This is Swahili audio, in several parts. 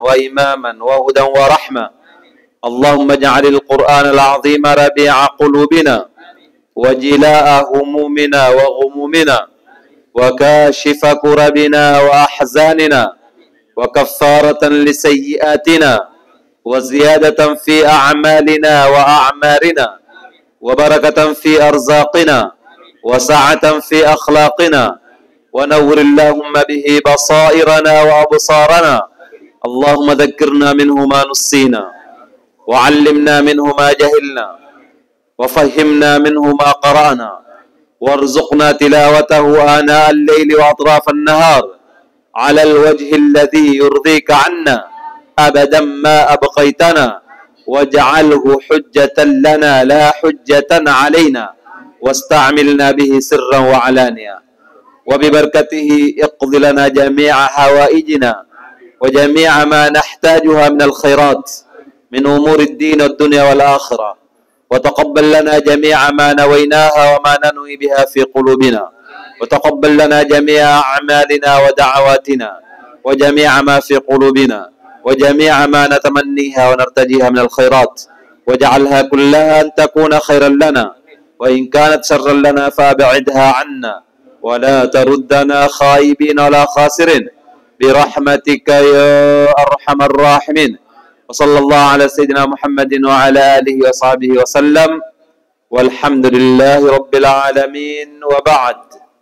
وإماما وهدى ورحمة اللهم اجعل القرآن العظيم ربيع قلوبنا وجلاء همومنا وغمومنا وكاشف كربنا وأحزاننا وكفارة لسيئاتنا وزيادة في أعمالنا وأعمارنا وبركة في أرزاقنا وسعة في أخلاقنا ونور اللهم به بصائرنا وأبصارنا اللهم ذكرنا منه ما نسينا وعلمنا منه ما جهلنا وفهمنا منه ما قرأنا وارزقنا تلاوته آناء الليل وأطراف النهار على الوجه الذي يرضيك عنا أبدا ما أبقيتنا واجعله حجة لنا لا حجة علينا واستعملنا به سرا وعلانيا وببركته اقض لنا جميع حوائجنا وجميع ما نحتاجها من الخيرات من أمور الدين والدنيا والآخرة وتقبل لنا جميع ما نويناها وما ننوي بها في قلوبنا وتقبل لنا جميع أعمالنا ودعواتنا وجميع ما في قلوبنا وجميع ما نتمنيها ونرتجيها من الخيرات واجعلها كلها أن تكون خيرا لنا وإن كانت شرا لنا فأبعدها عنا ولا تردنا خائبين ولا خاسرين برحمتك يا أرحم الراحمين وصلى الله على سيدنا محمد وعلى آله وصحبه وسلم والحمد لله رب العالمين وبعد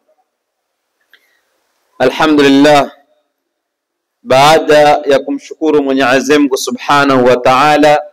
الحمد لله baada ya kumshukuru Mwenyezi Mungu Subhanahu wa Ta'ala,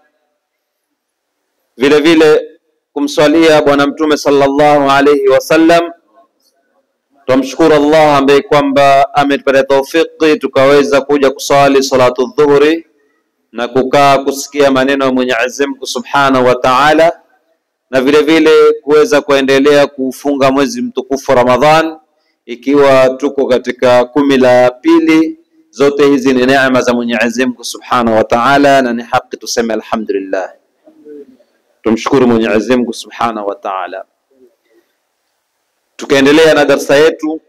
vile vile kumswalia Bwana Mtume sallallahu alayhi wasallam, twamshukuru Allah ambaye kwamba ametupatia taufiki tukaweza kuja kuswali salatu dhuhuri na kukaa kusikia maneno ya Mwenyezi Mungu Subhanahu wa Ta'ala, na vile vile kuweza kuendelea kufunga mwezi mtukufu Ramadhan, ikiwa tuko katika kumi la pili zote hizi ni neema za Mwenyezi Mungu Subhanahu wa Ta'ala, na ni haki tuseme alhamdulillah, tumshukuru Mwenyezi Mungu Subhanahu wa Ta'ala. Tukaendelea na darsa yetu,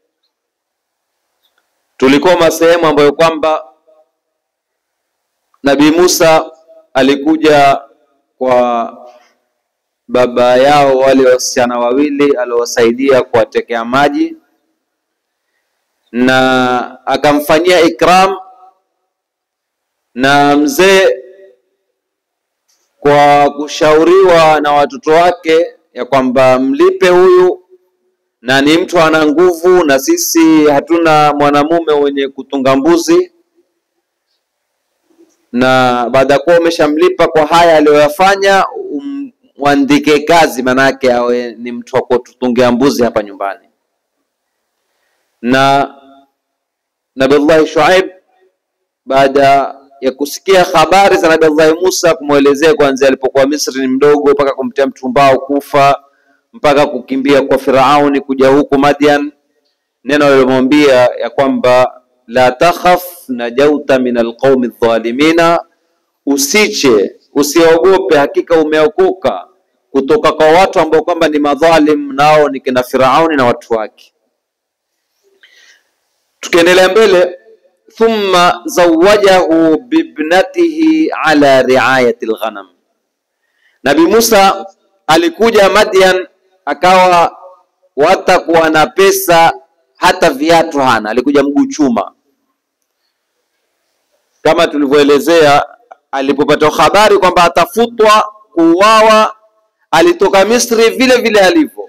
tulikoma sehemu ambayo kwamba Nabii Musa alikuja kwa baba yao wale wasichana wawili aliowasaidia kuwatekea maji na akamfanyia ikram na mzee kwa kushauriwa na watoto wake ya kwamba mlipe huyu na ni mtu ana nguvu na sisi hatuna mwanamume wenye kutunga mbuzi na baada ya kuwa umeshamlipa kwa haya aliyoyafanya umwandike kazi manake awe ni mtu wa kututungia mbuzi hapa nyumbani na Nabiullahi Shuaib baada ya kusikia habari za Nabiullahi Musa, kumwelezea kuanzia alipokuwa Misri ni mdogo mpaka kumtia mtumbao kufa mpaka kukimbia kwa Firauni kuja huku Madian, neno alilomwambia ya kwamba la takhaf najauta min alqaumi dhalimina, usiche usiogope, hakika umeokoka kutoka kwa watu ambao kwamba ni madhalim, nao ni kina Firauni na watu wake. Tukiendelea mbele, thumma zawajahu bibnatihi ala riayati lghanam. Nabi Musa alikuja Madian, akawa watakuwa na pesa, hata viatu hana, alikuja mguu chuma. Kama tulivyoelezea, alipopata habari kwamba atafutwa kuuawa, alitoka Misri vile vile alivyo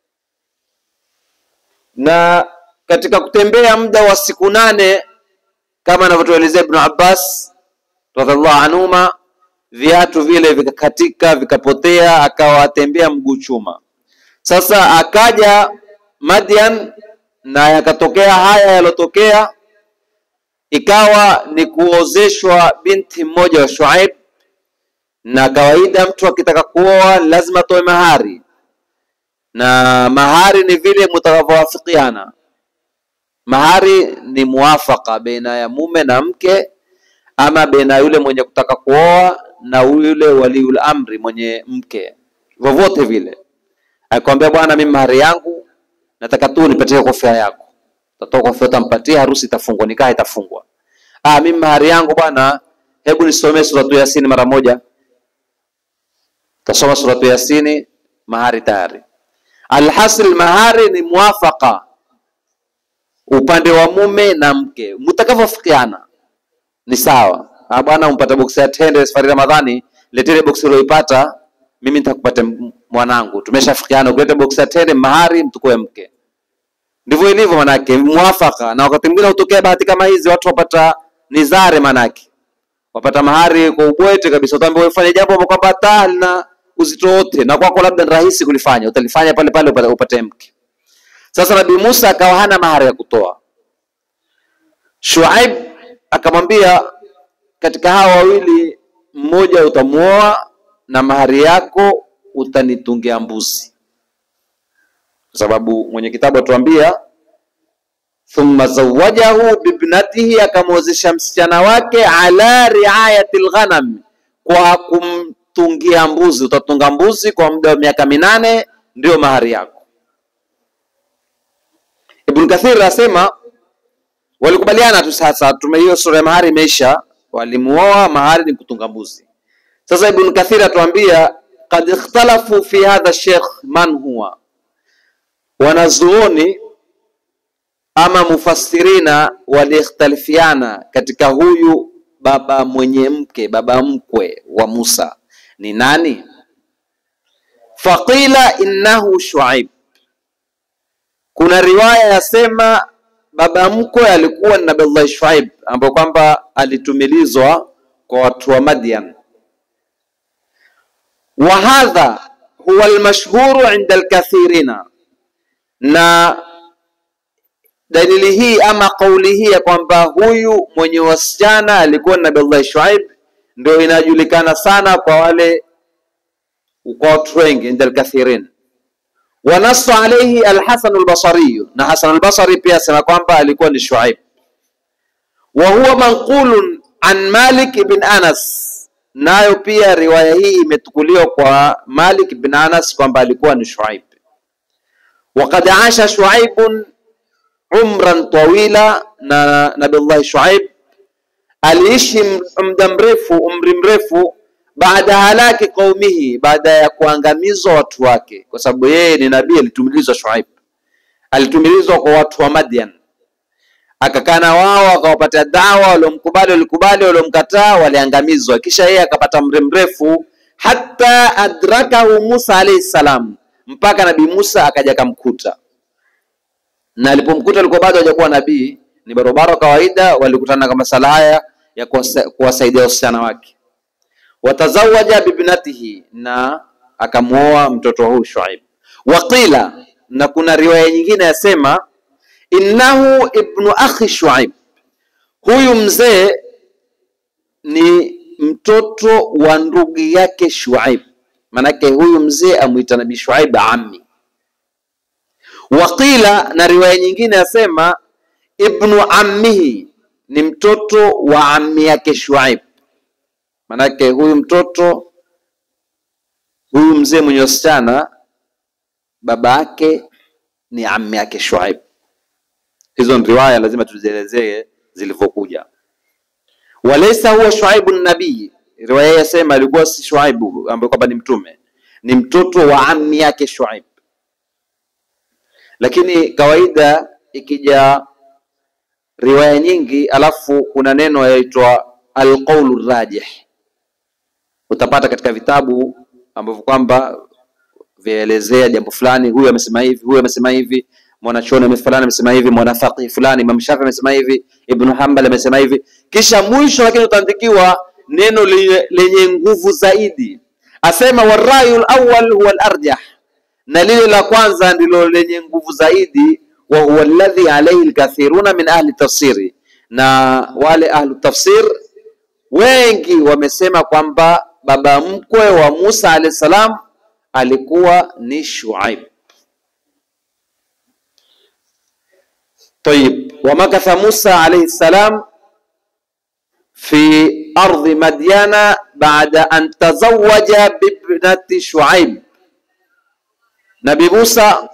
na katika kutembea muda wa siku nane kama anavyotuelezea Ibn Abbas radhiallahu anhuma, viatu vile vikakatika vikapotea, akawa atembea mguu chuma. Sasa akaja Madian na yakatokea haya yalotokea, ikawa ni kuozeshwa binti mmoja wa Shuaib, na kawaida mtu akitaka kuoa lazima atoe mahari, na mahari ni vile mtakavyowafikiana mahari ni muafaka baina ya mume na mke, ama baina yule mwenye kutaka kuoa na yule waliul amri mwenye mke, vyovyote vile. Akwambia, bwana, mimi mahari yangu nataka tu nipatie kofia yako, tatoa kofia, utampatia, harusi itafungwa, nikaha itafungwa. ah, mimi mahari yangu bwana, hebu nisomee suratu Yasini mara moja. Tasoma suratu Yasini, mahari tayari. Alhasil, mahari ni muafaka upande wa mume na mke, mtakavyofikiana ni sawa. Ah, bwana umpata boksi ya tende safari Ramadhani, letele boksi ulioipata, mimi nitakupata mwanangu. Tumeshafikiana, ukileta boksi ya tende mahari, mtukue mke. Ndivyo ilivyo manake, muafaka. Na wakati mwingine hutokea bahati kama hizi, watu wapata nizare, manake wapata mahari kwa ubwete kabisa. Utaambiwa ufanye jambo ambalo kwamba hata halina uzito wote, na kwako labda ni rahisi kulifanya, utalifanya pale pale upate, upate mke. Sasa Nabii Musa akawa hana mahari ya kutoa. Shuaib akamwambia, katika hawa wawili mmoja utamuoa na mahari yako utanitungia mbuzi, kwa sababu mwenye kitabu atuambia, thumma zawajahu bibnatihi, akamwozesha msichana wake ala riayati lghanam, kwa kumtungia mbuzi. Utatunga mbuzi kwa muda wa miaka minane, ndio mahari yako. Ibn Kathir asema walikubaliana tu. Sasa tume hiyo sura ya mahari imeisha, walimuoa, mahari ni kutunga mbuzi. Sasa Ibn Kathir atuambia kad ikhtalafu fi hadha sheikh man huwa, wanazuoni ama mufassirina waliikhtalifiana katika huyu baba mwenye mke, baba mkwe wa Musa ni nani? Faqila innahu Shuaib. Kuna riwaya yasema baba mkwe alikuwa ni Nabii Shuaib, ambapo kwamba alitumilizwa kwa watu wa Madian. Wa hadha huwa almashhuru inda alkathirina, na dalili hii ama kauli hii ya kwamba huyu mwenye wasichana alikuwa ni Nabii Shuaib ndio inajulikana sana kwa wale kwa watu wengi inda alkathirin wanasu alayhi Alhasan Albasari, na Hasan Albasari pia asema kwamba alikuwa ni Shuaib. Wa huwa manqulun an Malik ibn Anas, nayo pia riwaya hii imetukuliwa kwa Malik ibn Anas kwamba alikuwa ni Shuaib. Waqad asha Shuaibun umran tawila, na Nabillahi Shuaib aliishi muda mrefu, umri mrefu baada halaki qaumihi, baada ya kuangamizwa watu wake, kwa sababu yeye ni nabii, alitumilizwa Shuaib, alitumilizwa kwa watu wa Madian, akakaa na wao, akawapatia dawa, waliomkubali walikubali, waliomkataa waliangamizwa. Kisha yeye akapata umri mrefu, hata adrakahu Musa alayhi salam, mpaka nabii Musa akaja kamkuta, na alipomkuta alikuwa bado hajakuwa nabii, ni barobaro kawaida, walikutana kama masala haya ya kuwasaidia wasichana wake watazawaja bibnatihi, na akamwoa mtoto wa huyu Shuaib. Waqila, na kuna riwaya nyingine yasema innahu ibnu akhi Shuaib, huyu mzee ni mtoto wa ndugu yake Shuaib, manake huyu mzee amwita nabii Shuaib ammi. Waqila, na riwaya nyingine yasema ibnu ammihi, ni mtoto wa ammi yake Shuaib Manake huyu mtoto huyu mzee mwenye wasichana baba yake ni ammi yake Shuaib. Hizo ni riwaya, lazima tuzielezee zilivyokuja. Walaysa huwa Shuaibu nabii, riwaya yasema alikuwa si Shuaibu ambaye kwamba ni mtume, ni mtoto wa ammi yake Shuaib. Lakini kawaida ikija riwaya nyingi, alafu kuna neno yaitwa alqaulu rajih utapata katika vitabu ambavyo kwamba vyaelezea jambo fulani, huyu amesema hivi, huyu amesema hivi, mwanachuoni fulani amesema hivi, mwanafaqih fulani, Imam Shafi amesema hivi, Ibn Hanbal amesema hivi, kisha mwisho lakini utaandikiwa neno lenye, lenye nguvu zaidi, asema warayul awwal huwa al-arjah, na lile la kwanza ndilo lenye nguvu zaidi, wa huwa alladhi alayhi alkathiruna min ahli tafsiri, na wale ahlu tafsir wengi wamesema kwamba baba mkwe wa Musa alayhi salam alikuwa ni Shuaib. Tayib, wa makatha Musa alayhi salam fi ardhi Madyana baada an tazawaja bibnati Shuaib. Nabi Musa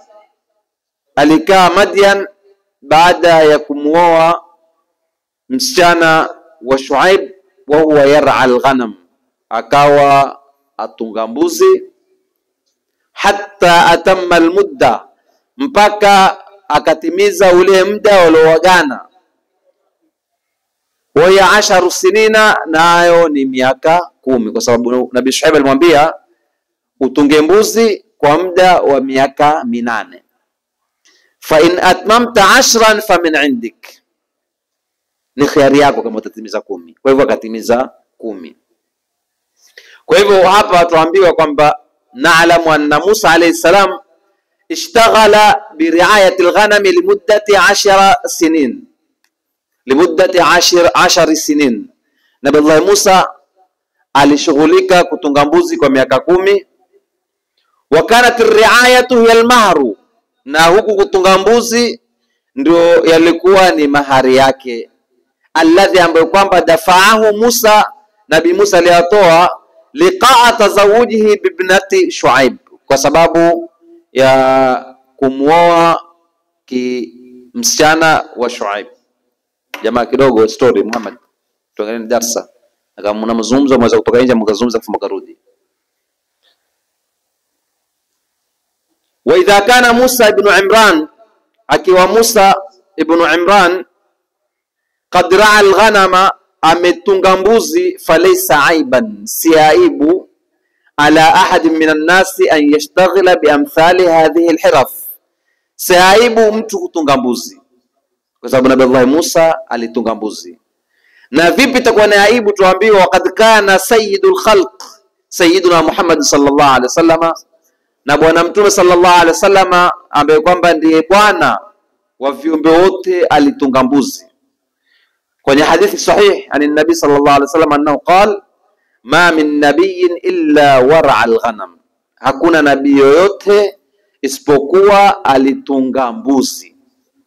alikaa Madyan baada ya kumwoa msichana wa Shuaib wa huwa yar'a alghanam, akawa atunga mbuzi hatta atamma almudda, mpaka akatimiza ule muda waliowagana. Waya asharu sinina, nayo ni miaka kumi, kwa sababu Nabii Shuaib alimwambia utunge mbuzi kwa muda wa miaka minane. Fa in atmamta ashran fa min indik, ni khiari yako kama utatimiza kumi. Kwa hivyo akatimiza kumi. Kwa hivyo hapa tuambiwa kwamba naalamu anna Musa alayhi salam ishtaghala biriayati lghanami limuddati ashara sinin limuddati ashir, ashari sinin. Nabillahi Musa alishughulika kutunga mbuzi kwa miaka kumi. Wa kanat riayatu hiya almahru, na huku kutunga mbuzi ndio yalikuwa ni mahari yake, alladhi ambayo kwamba dafaahu Musa, Nabi Musa aliyatoa liqaa tazawujihi bibnati Shuaib, kwa sababu ya kumwoa ki msichana wa Shuaib. Jamaa kidogo story Muhammad, tuangalie darsa kama mna mazungumzo mweza kutoka nje mkazungumza afu mkarudi. Wa idha kana Musa ibn Imran, akiwa Musa ibn Imran qad raa alghanama, ametunga mbuzi, falaysa aiban, si aibu ala ahadin min annasi an yashtaghila biamthali hadhihi alhiraf, si aibu mtu kutunga mbuzi, kwa sababu Nabii Allah Musa alitunga mbuzi na vipi itakuwa ni aibu? Tuambiwa waqad kana sayyidul khalq sayyiduna Muhammad sallallahu alaihi wasallam, na bwana mtume sallallahu alaihi wasallam ambaye kwamba ndiye bwana wa viumbe wote alitunga mbuzi. Kwenye hadithi sahih ani nabi sallallahu alaihi wasallam annahu qal ma min nabiyyin illa wara alghanam, hakuna nabii yoyote isipokuwa alitunga mbuzi.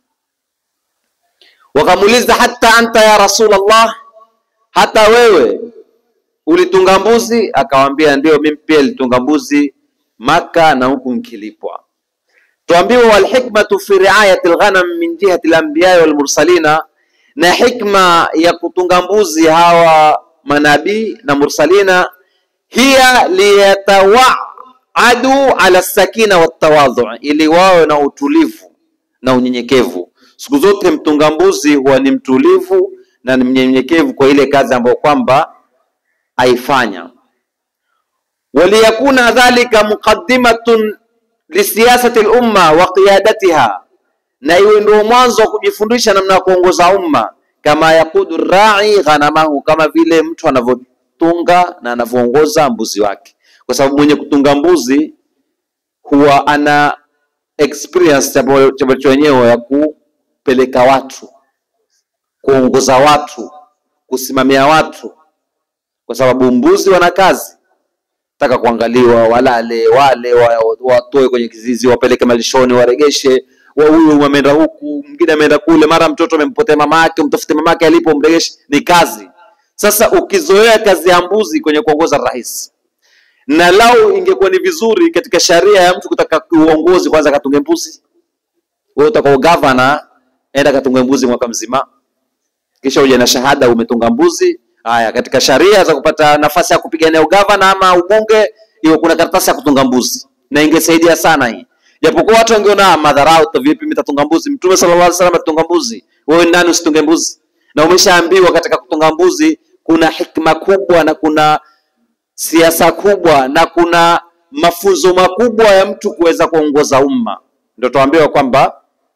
Wakamuuliza, hata anta ya Rasulullah, hata wewe ulitunga mbuzi? Akawambia ndio, mimi pia nilitunga mbuzi Maka na huku nkilipwa. Tuambiwa walhikmatu fi riayati alghanam min jihati alanbiya walmursalina, na hikma ya kutunga mbuzi hawa manabii na mursalina, hiya liyatawaadu ala sakina watawadhu, ili wawe na utulivu na unyenyekevu Siku zote mtunga mbuzi huwa ni mtulivu na ni mnyenyekevu kwa ile kazi ambayo kwamba aifanya. waliyakuna dhalika muqaddimatun lisiyasati lumma wa qiyadatiha, na iwe ndio mwanzo wa kujifundisha namna ya kuongoza umma. Kama yakudu rai ghanamahu, kama vile mtu anavyotunga na anavyoongoza mbuzi wake, kwa sababu mwenye kutunga mbuzi huwa ana experience cha wenyewe ya ku peleka watu, kuongoza watu, kusimamia watu, kwa sababu mbuzi wana kazi, taka kuangaliwa, walale wale, watoe kwenye kizizi, wapeleke malishoni, waregeshe, wa huyu ameenda huku, mwingine ameenda kule, mara mtoto amempotea mama yake, mtafute mama yake alipo, mregeshe. Ni kazi. Sasa ukizoea kazi ya mbuzi kwenye kuongoza rahisi, na lau ingekuwa ni vizuri katika sharia ya mtu kutaka uongozi, kwanza katunge mbuzi. Wewe utakao gavana enda katunga mbuzi mwaka mzima, kisha uje na shahada umetunga mbuzi. Haya, katika sharia za kupata nafasi ya kupigania ugavana ama ubunge, hiyo kuna karatasi ya kutunga mbuzi, na ingesaidia sana hii, japokuwa watu wangeona madharau, vipi mimi tatunga mbuzi? Mtume sallallahu alaihi wasallam atunga mbuzi, wewe nani usitunge mbuzi? Na umeshaambiwa katika kutunga mbuzi kuna hikma kubwa na kuna siasa kubwa na kuna mafunzo makubwa ya mtu kuweza kuongoza umma. Ndio tuambiwa kwamba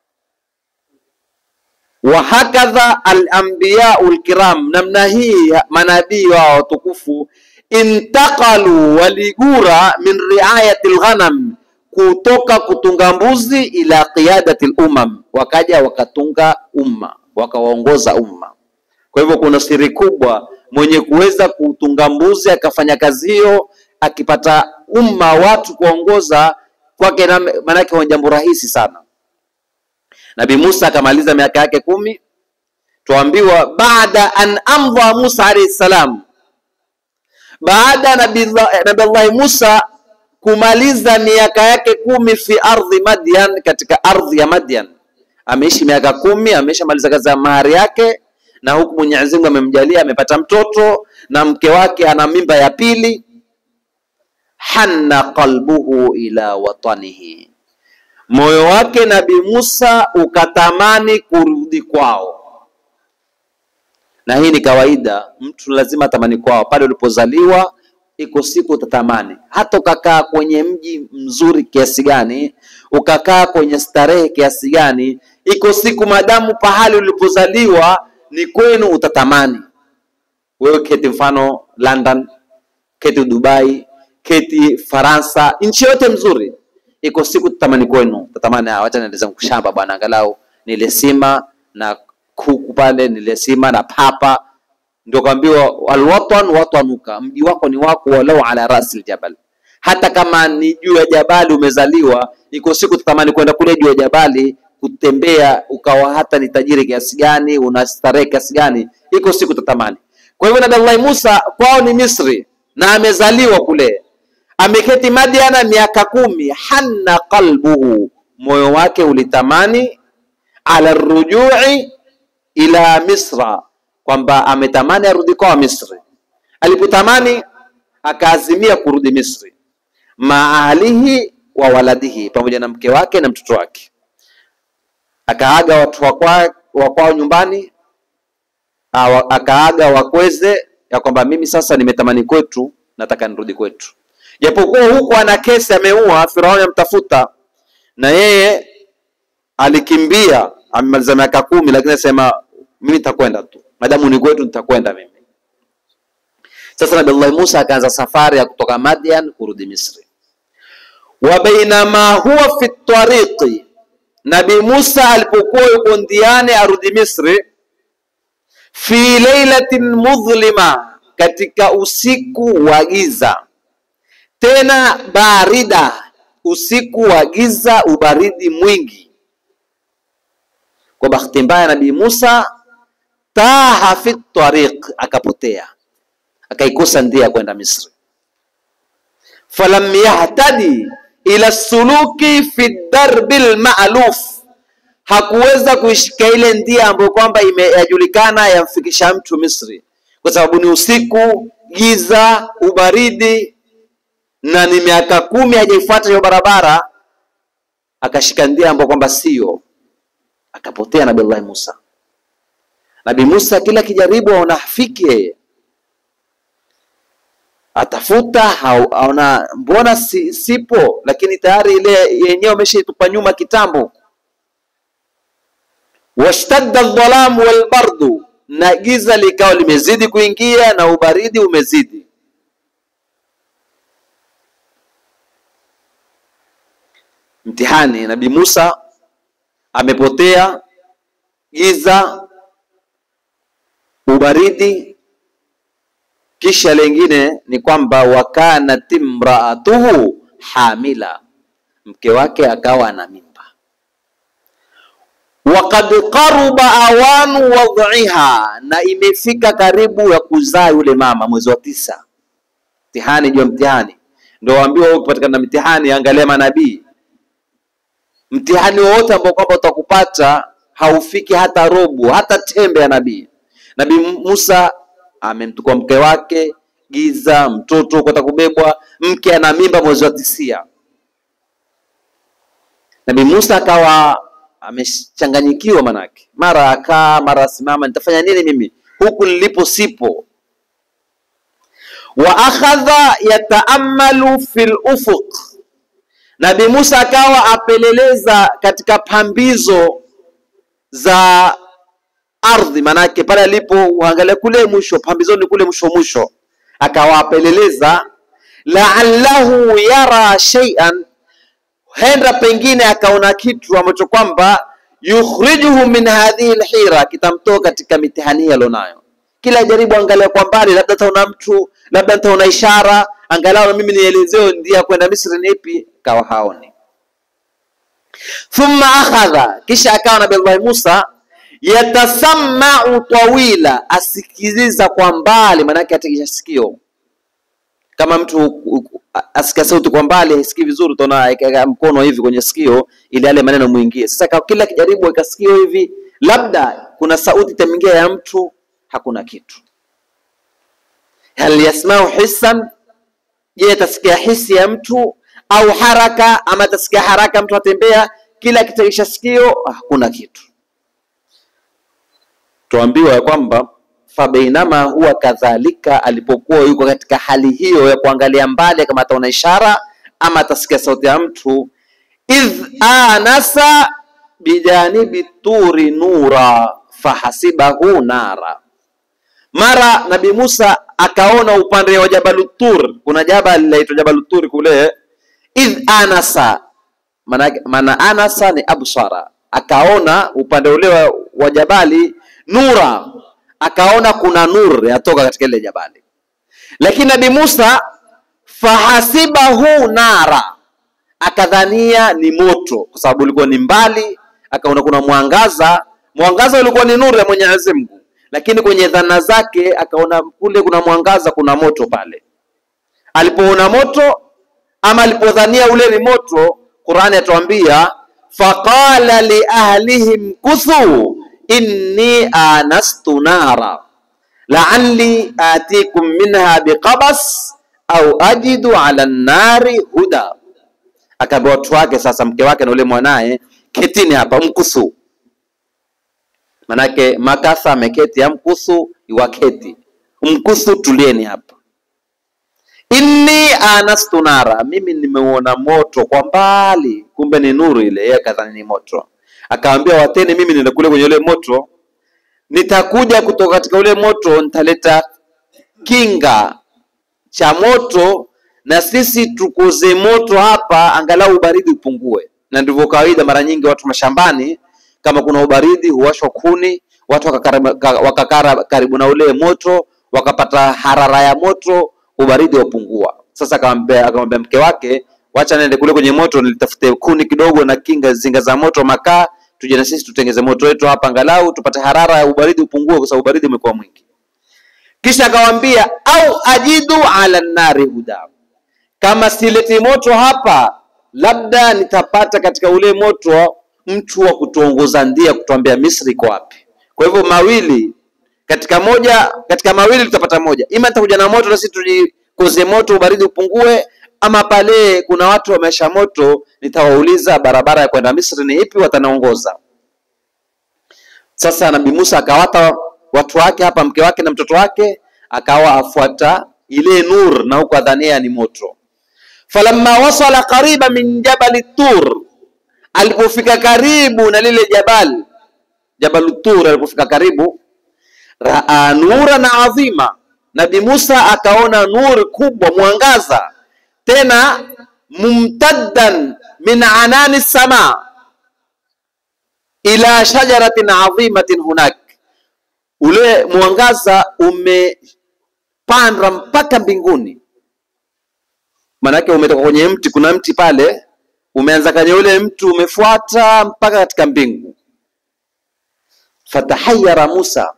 wa hakadha alambiyau lkiram, namna hii manabii wao watukufu intaqalu, waligura min riayati lghanam, kutoka kutunga mbuzi ila qiyadati lumam, wakaja wakatunga umma, wakawaongoza umma. Kwa hivyo kuna siri kubwa, mwenye kuweza kutunga mbuzi akafanya kazi hiyo, akipata umma watu kuongoza kwake, maanake ni jambo rahisi sana. Nabii Musa akamaliza miaka yake kumi, tuambiwa baada an amdha Musa alayhi salam, baada ya Nabii Allah Musa kumaliza miaka yake kumi fi ardhi Madyan, katika ardhi ya Madyan. Ameishi miaka kumi, ameshamaliza kazi ya mahari yake na huku Mwenyezi Mungu amemjalia amepata mtoto na mke wake ana mimba ya pili, hanna qalbuhu ila watanihi, moyo wake Nabii Musa ukatamani kurudi kwao. Na hii ni kawaida, mtu lazima atamani kwao. Pale ulipozaliwa, iko siku utatamani, hata ukakaa kwenye mji mzuri kiasi gani, ukakaa kwenye starehe kiasi gani, iko siku madamu pahali ulipozaliwa ni kwenu, utatamani wewe. Keti mfano London, keti Dubai, keti Faransa, nchi yote mzuri, iko siku tutamani kwenu, utatamani ah, wacha niende zangu shamba bwana, angalau nile sima na kuku pale, nile sima na papa. Ndio kaambiwa alwatan watanuka, mji wako ni wako, walau ala rasi ljabal, hata kama ni juu ya jabali umezaliwa, iko siku tutamani kwenda kule juu ya jabali kutembea, ukawa hata ni tajiri kiasi gani, una starehe kiasi gani, iko siku tatamani. Kwa hivyo Nabii Allah Musa kwao ni Misri na amezaliwa kule, ameketi Madiana miaka kumi. Hanna qalbuhu, moyo wake ulitamani, ala rujui ila Misra, kwamba ametamani arudi kwao Misri. Alipotamani akaazimia kurudi Misri, maalihi wa waladihi, pamoja na mke wake na mtoto wake. Akaaga watu wa kwao nyumbani, akaaga wakweze ya kwamba mimi sasa nimetamani kwetu, nataka nirudi kwetu. Japokuwa huku ana kesi, ameua Firauni, amtafuta na yeye alikimbia, amemaliza miaka kumi, lakini asema mimi nitakwenda tu, madamu ni kwetu, nitakwenda mimi. Sasa Nabii Allah Musa akaanza safari ya kutoka Madian kurudi Misri. wa bainama huwa fi tariqi, Nabii Musa alipokuwa yuko ndiani arudi Misri, fi lailatin mudhlima, katika usiku wa giza, tena barida, usiku wa giza, ubaridi mwingi. Kwa bahati mbaya, Nabii Musa taha fi tariq, akapotea akaikosa ndia ya kwenda Misri. falam yahtadi ila suluki fi darbi lmaluf, hakuweza kuishika ile ndia ambayo kwamba imeyajulikana yamfikisha mtu Misri, kwa sababu ni usiku, giza, ubaridi, na ni miaka kumi hajaifuata hiyo barabara. Akashika ndia ambayo kwamba sio, akapotea Nabii Allah Musa. Nabii Musa kila kijaribu aona hafiki yeye atafuta aona mbona si, sipo, lakini tayari ile yenyewe ameshaitupa nyuma kitambo. washtadda dhalamu walbardu, na giza likawa limezidi kuingia na ubaridi umezidi. Mtihani, Nabii Musa amepotea, giza, ubaridi kisha lengine ni kwamba wakanat imraatuhu hamila, mke wake akawa na mimba. Waqad qaruba awanu wadhiha, na imefika karibu ya kuzaa yule mama, mwezi wa tisa. Mtihani juu ya mtihani, ndio waambiwa ukipatikana na mtihani, angalia manabii. Mtihani wowote ambao kwamba utakupata haufiki hata robo, hata tembe ya nabii. Nabii Musa amemtukua mke wake, giza, mtoto kwata kubebwa, mke ana mimba mwezi wa tisia. Nabii Musa akawa amechanganyikiwa, manake mara akaa mara asimama, nitafanya nini mimi huku nilipo sipo. Wa akhadha yataamalu fil ufuq, Nabii Musa akawa apeleleza katika pambizo za ardhi manake pale alipo uangalia kule mwisho pambizoni kule mwisho mwisho, akawapeleleza laallahu yara shay'an, henda pengine akaona kitu ambacho kwamba yukhrijuhu min hadhihi alhira, kitamtoa katika mitihani hii alionayo. Kila jaribu angalia kwa mbali, labda taona mtu, labda nitaona ishara, angalau na mimi nielezeo ndia kwenda Misri ni ipi, kawa haoni. Thumma akhadha, kisha akawa Nabii Allah Musa yatasammau tawila, asikiliza kwa mbali, maanake atekisha sikio. Kama mtu asikia sauti kwa mbali hasikii vizuri, utaona mkono hivi kwenye sikio ili yale maneno muingie. Sasa kwa kila kijaribu weka sikio hivi, labda kuna sauti itamingia ya mtu, hakuna kitu. Hal yasmau hisan, je, atasikia hisi ya mtu au haraka, ama atasikia haraka mtu atembea, kila akitekisha sikio hakuna kitu. Tuambiwa ya kwamba fabainama huwa kadhalika, alipokuwa yuko katika hali hiyo ya kuangalia mbali kama ataona ishara ama atasikia sauti ya mtu, idh anasa bijanibi turi nura fahasibahu nara, mara Nabi Musa akaona upande wa Jabalu Tur, kuna jabal linaitwa Jabalu Tur kule. Idh anasa, maana anasa ni absara, akaona upande ule wa, wa jabali nura, akaona kuna nur yatoka katika ile jabali, lakini Nabi Musa fahasibahu nara, akadhania ni moto, kwa sababu ulikuwa ni mbali, akaona kuna mwangaza. Mwangaza ulikuwa ni nuru ya Mwenyezi Mungu, lakini kwenye dhana zake akaona kule kuna mwangaza, kuna moto pale. Alipoona moto ama alipodhania ule ni moto, Qur'ani atuambia faqala li ahlihim kuthu inni anastu nara la'alli atikum minha biqabas au ajidu ala nari huda. Akaambia watu wake sasa, mke wake na ule mwanaye, ketini hapa, mkuthu. Manake makatha ameketi, amkuthu iwaketi, mkuthu, tulieni hapa. Inni anastu nara, mimi nimeuona moto kwa mbali, kumbe ni nuru ile. Yeye akadhani ni moto, akawambia wateni, mimi nenda kule kwenye ule moto, nitakuja kutoka katika ule moto, nitaleta kinga cha moto na sisi tukuze moto hapa, angalau ubaridi upungue. Na ndivyo kawaida, mara nyingi watu mashambani, kama kuna ubaridi huwashwa kuni, watu wakakaa karibu na ule moto, wakapata harara ya moto, ubaridi wapungua. Sasa akamwambia mke wake, wacha nende kule kwenye moto nilitafute kuni kidogo na kinga zinga za moto, makaa, tuje na sisi tutengeze moto wetu hapa, angalau tupate harara ya ubaridi upungue, kwa sababu ubaridi umekuwa mwingi. Kisha akawambia au ajidu ala nari huda, kama sileti moto hapa, labda nitapata katika ule moto mtu wa kutuongoza ndia, kutuambia Misri iko wapi. Kwa hivyo mawili katika moja, katika mawili tutapata moja, ima nitakuja na moto na sisi tujikoze moto, ubaridi upungue, ama pale kuna watu wamesha moto, nitawauliza barabara ya kwenda Misri ni ipi, watanaongoza. Sasa Nabii Musa akawata watu wake hapa, mke wake na mtoto wake, akawa afuata ile nur na huko adhania ni moto. Falamma wasala qariba min jabali Tur, alipofika karibu na lile jabal Jabal Tur, alipofika karibu, raa nuran adhima, Nabi Musa akaona nuri kubwa, mwangaza tena, mumtaddan min anani sama ila shajaratin adhimatin hunak ule mwangaza umepanda mpaka mbinguni, maanake umetoka kwenye mti. Kuna mti pale umeanza kwenye ule mti umefuata mpaka katika mbingu. Fatahayara Musa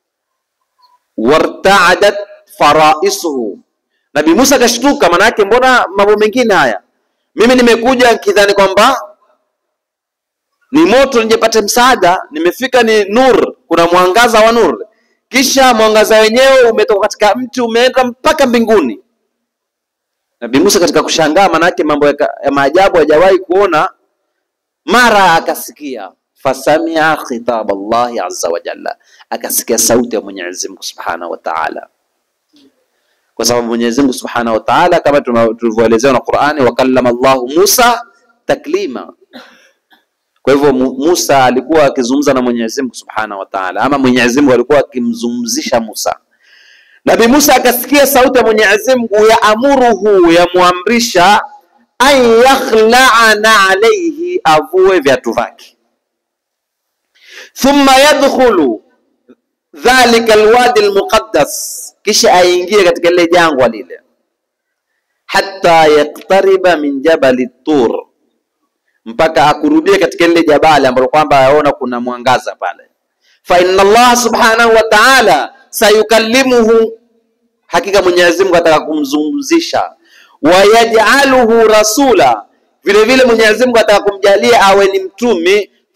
wartaadat faraisuhu, Nabi Musa akashtuka, maanake mbona mambo mengine haya, mimi nimekuja nikidhani kwamba ni moto nijepate msaada, nimefika ni nur, kuna mwangaza wa nur, kisha mwangaza wenyewe umetoka katika mti umeenda mpaka mbinguni. Nabii Musa katika kushangaa, manake mambo ya, ya maajabu hajawahi kuona, mara akasikia fasamia khitab Allahi azza wa jalla, akasikia sauti ya Mwenyezi Mungu subhanahu wa ta'ala, kwa sababu Mwenyezi Mungu subhanahu wa ta'ala kama tulivyoelezewa na Qur'ani, wakallama Allahu Musa taklima kwa hivyo Musa alikuwa akizungumza na Mwenyezi Mungu Subhanahu wa Ta'ala, ama Mwenyezi Mungu alikuwa akimzungumzisha Musa. Nabii Musa akasikia sauti ya Mwenyezi Mungu ya amuruhu, yamwamrisha an yakhla'ana alayhi, avue viatu vyake, thumma yadkhulu dhalika alwadi almuqaddas, kisha aingie katika lile jangwa lile, hatta yaktariba min jabali tur mpaka akurudie katika lile jabali ambalo kwamba yaona kuna mwangaza pale. Fa inna Allah subhanahu wa ta'ala sayukallimuhu, hakika Mwenyezi Mungu ataka kumzungumzisha. Wa yaj'aluhu rasula, vile vile Mwenyezi Mungu ataka kumjalia awe ni mtumi.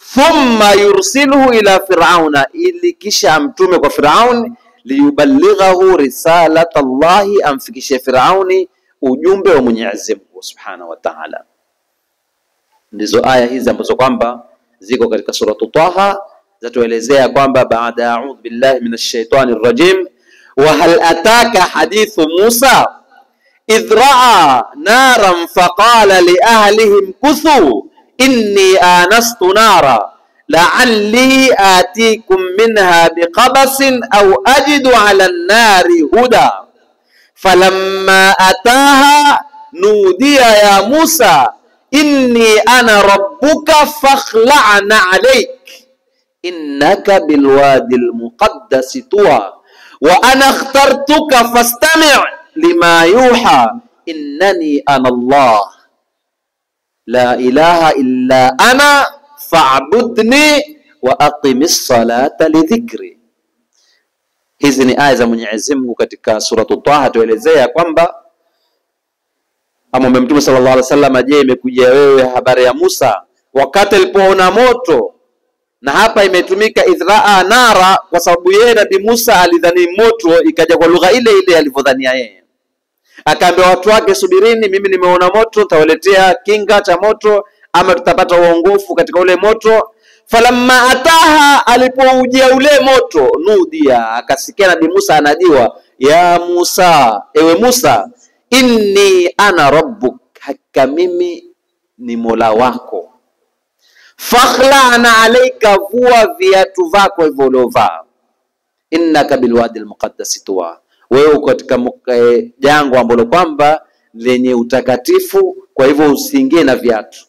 thumma yursiluhu ila firauna, ili kisha amtume kwa Firauni, liyuballighahu risalat Allahi, amfikishie Firauni ujumbe wa Mwenyezi Mungu subhanahu wa ta'ala. Ndizo aya hizi ambazo kwamba ziko katika suratu Taha zatuelezea kwamba baada ya a'udhu billahi minash shaitani rrajim, wa hal ataka hadithu Musa idh raa naran faqala li ahlihim kuthu inni anastu nara la'alli atikum minha biqabasin aw ajidu ala an-nari huda falamma ataha nudiya ya Musa inni ana rabbuka fakhla'na alayk innaka bilwadi almuqaddasi tuwa wa ana akhtartuka fastami' lima yuha innani ana Allah la ilaha illa ana fa'budni wa aqimis salata lidhikri. Hizi ni aya za Mwenyezi Mungu katika suratu Taha, tuelezea kwamba amwambia Mtume sallallahu alaihi wasallam, je, imekuja wewe habari ya Musa wakati alipoona moto na hapa imetumika idhraa nara kwa sababu yeye Nabii Musa alidhani moto, ikaja kwa lugha ile ile alivyodhania yeye. Akaambia watu wake, subirini, mimi nimeona moto, nitawaletea kinga cha moto, ama tutapata uongofu katika ule moto. Falamma ataha, alipoujia ule moto, nudia, akasikia Nabii Musa anajiwa, ya Musa, ewe Musa, inni ana rabbuk, hakika mimi ni mola wako fakhlana alaika, vua viatu vako hivyo uliovaa. Innaka bilwadi almuqaddasi tuwa, wewe uko katika jangwa ambalo kwamba lenye utakatifu, kwa hivyo usiingie na viatu.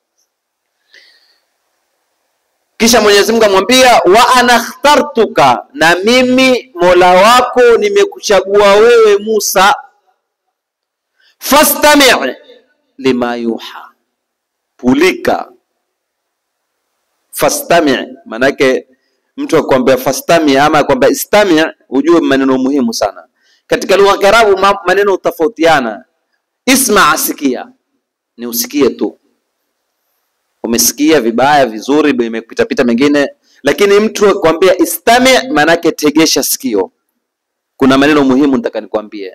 Kisha Mwenyezi Mungu amwambia wa ana ikhtartuka, na mimi mola wako nimekuchagua wewe Musa, fastami' lima yuha, pulika fastami maanake mtu akwambia fastami ama akwambia istami, ujue maneno muhimu sana katika lugha ya Kiarabu. Maneno hutofautiana. Isma, asikia, ni usikie tu, umesikia vibaya vizuri, imepitapita mengine, lakini mtu akwambia istami, maanake tegesha sikio, kuna maneno muhimu nataka nikwambie.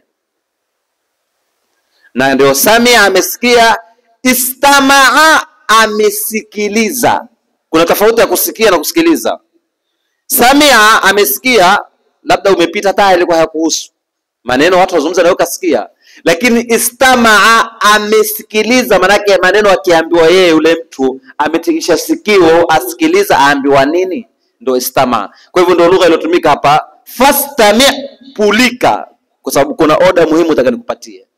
Na ndio samia, amesikia, istamaa, amesikiliza kuna tofauti ya kusikia na kusikiliza. Samia amesikia, labda umepita taa ilikuwa hayakuhusu maneno, watu wazungumza na wewe kasikia, lakini istamaa, amesikiliza. Maanake maneno akiambiwa yeye, yule mtu ametikisha sikio, asikiliza aambiwa nini, ndio istamaa. Kwa hivyo ndio lugha iliyotumika hapa, fastami, pulika, kwa sababu kuna oda muhimu nataka nikupatie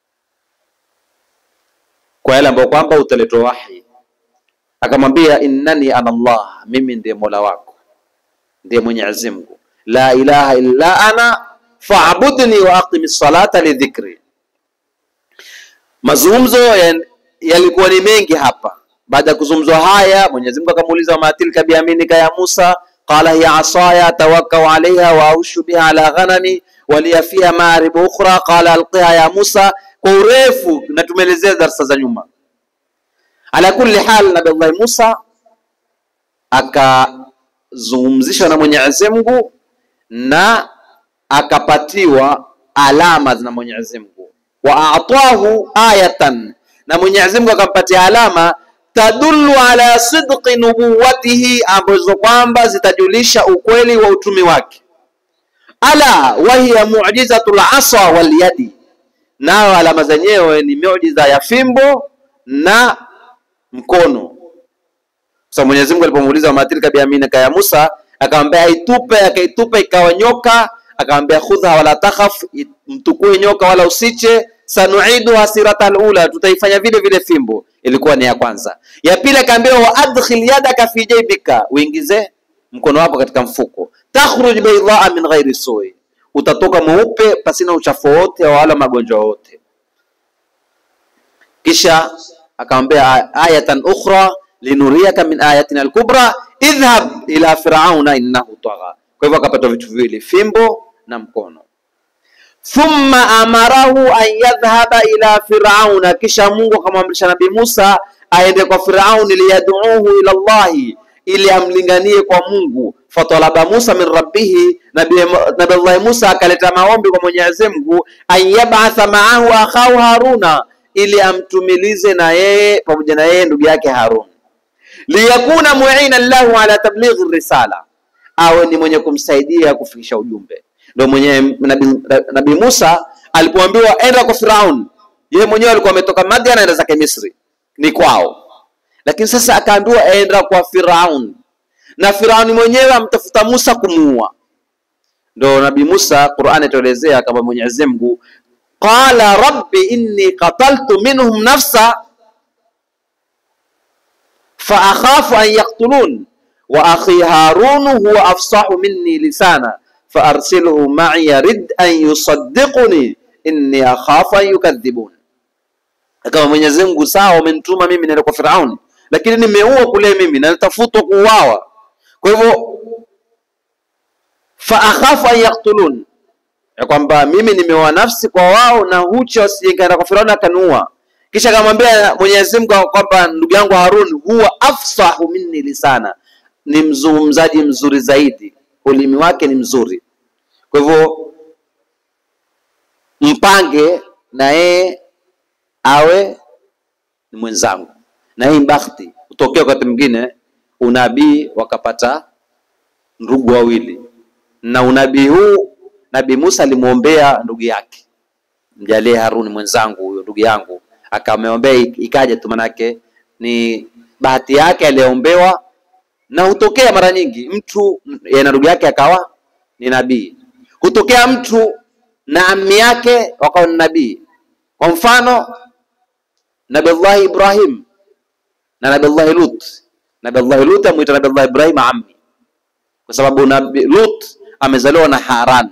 kwa yale ambayo kwamba utaletwa wahi akamwambia innani ana Allah, mimi ndiye mola wako, ndiye Mwenyezi Mungu, la ilaha illa ana fa'budni wa aqimi salata lidhikri. Mazungumzo yalikuwa ni mengi hapa. Baada ya kuzungumzwa haya, Mwenyezi Mungu akamuuliza ma tilka biyaminika ya Musa, qala hiya asaya tawakkau alaiha wa aushu biha ala ghanami waliya fiha maaribu ukhra qala alqiha ya Musa. Kwa urefu na tumeelezea darasa za nyuma ala kulli hal, Nabii Allah Musa akazungumzishwa na Mwenyezi Mungu na akapatiwa alama na Mwenyezi Mungu, wa atahu ayatan, na Mwenyezi Mungu akampatia alama tadullu ala sidqi nubuwatihi, ambazo kwamba zitajulisha ukweli wa utumi wake. Ala wa hiya mu'jizatul asa wal yadi, nao alama zenyewe ni miujiza ya fimbo na mkono. Sasa Mwenyezi Mungu alipomuuliza matilka biyaminika ya Musa, akamwambia aitupe, akaitupa ikawa nyoka. Akamwambia khudha wala takhaf, mtukue nyoka wala usiche. Sanuiduha siratal ula, tutaifanya vile vile fimbo. Ilikuwa ni ya kwanza. Ya pili akaambia wa adkhil yadaka fi jaybika, uingize mkono wako katika mfuko. Takhruj baydaa min ghairi sui, utatoka mweupe pasina uchafu wote wala magonjwa wote. Kisha akamwambia ayatan ukhra linuriyaka min ayatina alkubra idhhab ila firauna innahu tagha. Kwa hivyo akapata vitu viwili, fimbo na mkono. Thumma amarahu an yadhhaba ila firauna, kisha Mungu akamwamrisha Nabii Musa aende kwa Firauni, liyaduuhu ila Allahi, ili amlinganie kwa Mungu. Fatalaba Musa min rabbihi, Nabii Musa akaleta maombi kwa Mwenyezi Mungu, an yabatha maahu akhahu Haruna, ili amtumilize na yeye pamoja na yeye ndugu yake Harun, liyakuna muina lahu ala tablighi risala, awe ni mwenye kumsaidia kufikisha ujumbe. Ndio mwenye Nabii Nabi Musa alipoambiwa enda kwa Firaun, yeye mwenyewe alikuwa ametoka Madian aenda zake Misri, ni kwao lakini sasa akaambiwa aenda kwa Firaun na Firauni mwenyewe amtafuta Musa kumuua. Ndo Nabii Musa, Qur'ani ituelezea kama Mwenyezi Mungu qala rabbi inni qataltu minhum nafsa fa akhafu an yaqtulun wa akhi Harun huwa afsahu minni lisana fa arsilhu ma'i rid an yusaddiquni inni akhafu an yukadhibun. Kama Mwenyezi Mungu, sawa, umenituma mimi naenda kwa Firauni lakini nimeua kule mimi na natafutwa kuuawa. Kwa hivyo fa akhafu an yaktulun, ya kwamba mimi nimeua nafsi kwa wao na hucha wasijekaenda kwa Firauni akaniua. Kisha akamwambia Mwenyezi Mungu kwamba ndugu yangu Harun huwa afsahu minni lisana, ni mzungumzaji mzuri zaidi, ulimi wake ni mzuri. Kwa hivyo mpange na yeye awe ni mwenzangu na hii bakhti hutokea wakati mwingine, unabii wakapata ndugu wawili, na unabii huu Nabii Musa alimwombea ndugu yake, mjalie Haruni mwenzangu huyo ndugu yangu, akamwombea ikaja tu, manake ni bahati yake aliombewa, na hutokea mara nyingi mtu na ndugu yake akawa ni nabii, hutokea mtu na ammi yake wakawa ni nabii. Kwa mfano Nabiullahi Ibrahim na Nabiullahi Lut. Nabiullahi Lut amwita Nabiullahi Ibrahim ammi, kwa sababu Nabii Lut amezaliwa na Haran.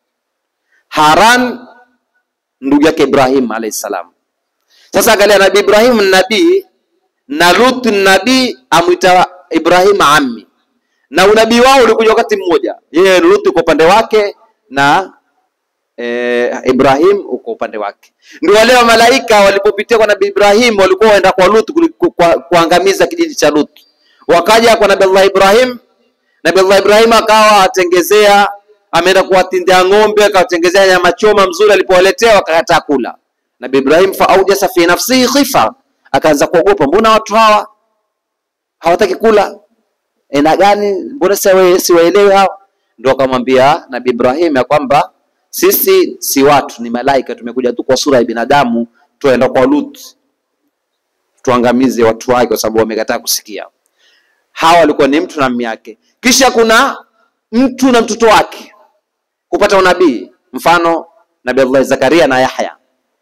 Haran ndugu yake Ibrahim alayhi salam. Sasa angalia, Nabii Ibrahim nabii na Lut nabii, amwita Ibrahim ammi, na unabii wao ulikuja wakati mmoja. Yeye Lut uko upande wake na Eh, Ibrahim uko upande wake. Ndio wale wa malaika walipopitia kwa Nabii Ibrahim walikuwa waenda kwa Lut ku, kwa, kuangamiza kijiji cha Lut. Wakaja kwa Nabii Allah Ibrahim, Nabii Allah Ibrahim akawa atengezea, ameenda kuwatindia ng'ombe, akawatengezea nyama choma mzuri, alipowaletea wakakataa kula. Nabii Ibrahim fa aujasa fi nafsihi khifa, akaanza kuogopa, mbona watu hawa hawataki kula? Ena gani? Mbona siwaelewi hawa? Ndio akamwambia Nabii Ibrahim ya kwamba sisi si watu, ni malaika, tumekuja tu kwa sura ya binadamu, tuenda kwa Lut tuangamize watu wake, kwa sababu wamekataa kusikia. Hawa walikuwa ni mtu na mimi yake. Kisha kuna mtu na mtoto wake kupata unabii, mfano Nabii Allah Zakaria na Yahya.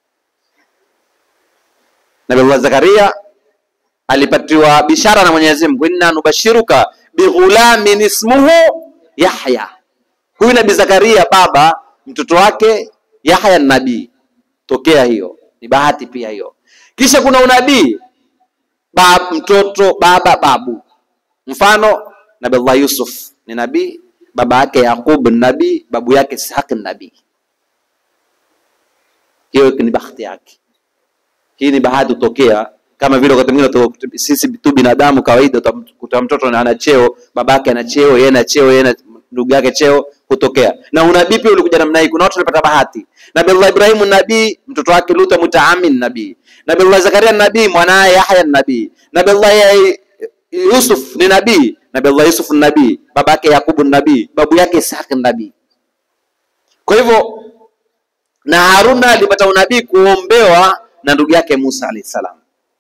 Nabii Allah Zakaria alipatiwa bishara na Mwenyezi Mungu, inna nubashiruka bighulamin ismuhu Yahya. Huyu Nabii Zakaria baba mtoto wake Yahya ni nabii, tokea hiyo ni bahati pia hiyo. Kisha kuna unabii bab, mtoto baba babu, mfano Nabii Allah Yusuf ni nabii, baba yake Yaqub ni nabii, babu yake Ishaq ni nabii. Hiyo ni bahati yake, hii ni bahati hutokea kama vile wakati mwingine sisi tu binadamu kawaida, utakuta mtoto ana cheo, baba yake ana cheo, yeye ana cheo, yeye ndugu yake cheo kutokea na unabii pia ulikuja namna hii. Kuna watu walipata bahati. Nabii Allah Ibrahim nabii, mtoto wake Lut mutaamin nabii. Nabii Allah Zakaria nabii, mwanae Yahya nabii. Nabii Allah Yusuf ni nabii. Nabii Allah Yusuf ni nabii, baba yake Yakubu ni nabii, babu yake Ishaq ni nabii. Kwa hivyo na Haruna alipata unabii kuombewa na ndugu yake Musa alayhi salam,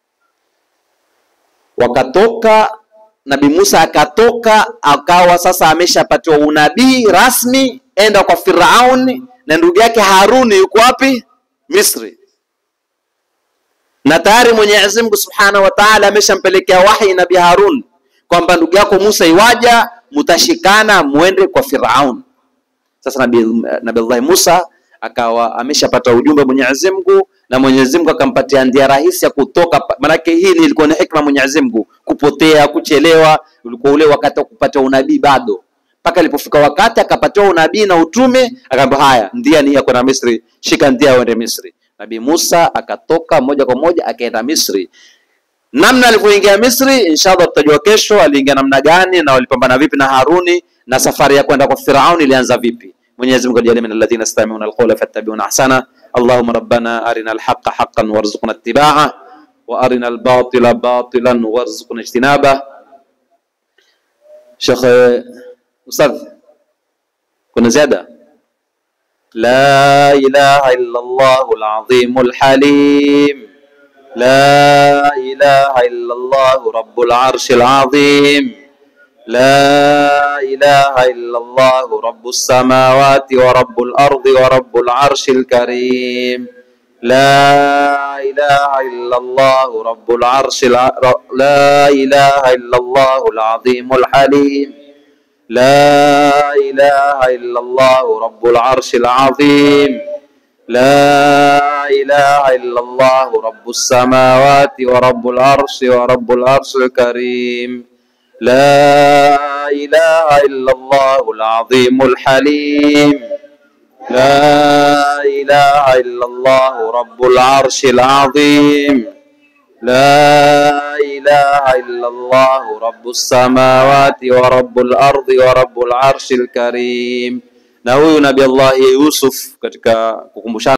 wakatoka Nabii Musa akatoka akawa sasa ameshapatiwa unabii rasmi, enda kwa Firauni, na ndugu yake Haruni yuko wapi? Misri. Na tayari Mwenyezi Mungu Subhanahu wa Ta'ala ameshampelekea wahi Nabii Harun kwamba ndugu yako Musa iwaja, mutashikana muende kwa Firaun. Sasa Nabii Nabii Allah Musa akawa ameshapata ujumbe Mwenyezi Mungu na Mwenyezi Mungu akampatia ndia rahisi ya kutoka. Maanake hii ilikuwa ni hikma Mwenyezi Mungu, kupotea kuchelewa, ulikuwa ule wakati wa kupata unabii bado, mpaka ilipofika wakati akapatiwa unabii na utume, akaambia haya, ndia ni ya kwenda Misri, shika ndia uende Misri. Nabii Musa akatoka moja kwa moja akaenda Misri. namna alivyoingia Misri, inshallah tutajua kesho aliingia namna gani na walipambana vipi na Haruni na safari ya kwenda kwa Firaun ilianza vipi. Mwenyezi Mungu ajalie min alladhina yastami'una alqawla fattabi'una ahsana. Allahumma rabbana arina alhaqqa haqqan warzuqna ittiba'ah wa arina albatila batilan warzuqna ijtinabah. Sheikh Ustadh, kuna ziada? La ilaha illa Allahul azimul halim لا إله إلا الله رب العرش العظيم لا إله إلا الله رب السماوات ورب الأرض ورب العرش الكريم لا إله إلا الله رب العرش الع... لا إله إلا الله العظيم الحليم لا إله إلا الله رب العرش العظيم لا إله إلا الله رب السماوات ورب العرش ورب العرش الكريم لا إله إلا الله العظيم الحليم لا إله إلا الله رب العرش العظيم لا إله إلا الله رب السماوات ورب الأرض ورب العرش الكريم na huyu nabii Allah Yusuf katika kukumbushana